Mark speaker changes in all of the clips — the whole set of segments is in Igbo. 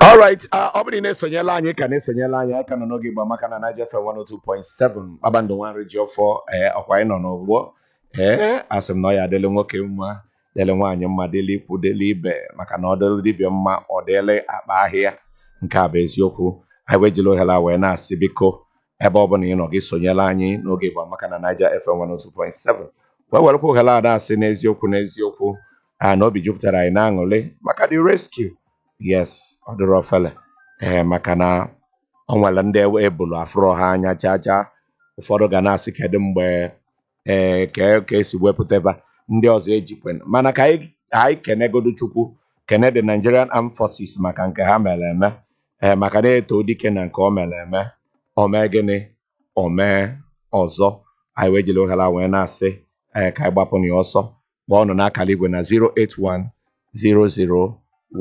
Speaker 1: alright ọ bụrụ na ị na-esonyela anyị ka na-esonyela anyị aka nọ n'oge igba maka na Naija FM 102.7 kpakpando nwa nri ji ọfọ ee ọkwa anyị nọ n'ụgbọ ee asị m na ọ ya adịlị nwoke mma dịlị nwaanyị mma dịlị ikwu dịlị ibe maka na ọ dịlị dibịa mma ọ dịlị akpa ahịa nke a bụ eziokwu anyị wee jiri ohere a wee na-asị biko ebe ọ bụla ị nọ gị sonyela anyị n'oge igba maka na Naija FM 102.7 wee werekwa ohere a na-asị n'eziokwu n'eziokwu a na obi jupụtara anyị na aṅụrị maka the rescue yes ọ dịrị ofele ee maka na ọ nwere ndị ebulu afụrụ ha anya jaja ụfọdụ ga na-asị kedu mgbe ee ka ka esi wepụta ebe a, ndị ọzọ ejikwe mana ka anyị anyị kenegodu chukwu kene the Nigerian Armed Forces maka nke ha mere eme ee maka na-eto dike na nke o mere eme o mee gịnị o mee ọzọ anyị wee jiri ohere a wee na-asị ee ka anyị gbapụ na ya ọsọ kpọọ ọnụ n'akara igwe na 081 00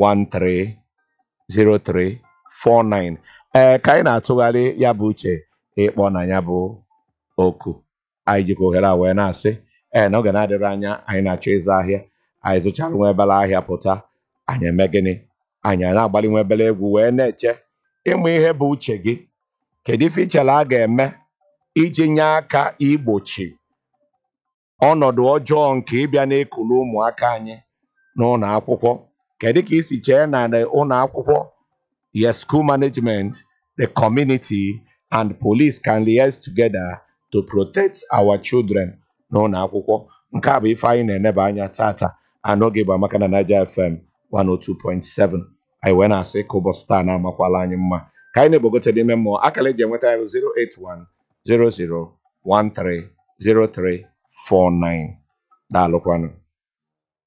Speaker 1: 130349 ee ka anyị na-atụgharị ya bụ uche ịkpọ na ya bụ oku anyị jikwa ohere a wee na-asị ee na oge na-adịrị anya anyị na-achọ ịzụ ahịa anyị zụchara nwa ebele ahịa pụta anyị eme gịnị anyị na-agbalị nwa ebele egwu wee na-eche ịmụ ihe bụ uche gị kedu ife ichere a ga-eme iji nye aka igbochi ọnọdụ ọjọọ nke ịbịa na-ekulu ụmụaka anyị n'ụlọ akwụkwọ kedu ka isi chee na the ụlọ akwụkwọ yes school management the community and police can liaise together to protect our children n'ụlọ akwụkwọ nke a bụ ife anyị na-eneba anya tata anọghị bụ amaka na Naija FM 102.7 anyị wee na-asị ka ụbọchị taa na-amakwala anyị mma ka anyị na-egbogote n'ime mmụọ akara eji enweta ya bụ 081 00 13 0349 daalụkwanụ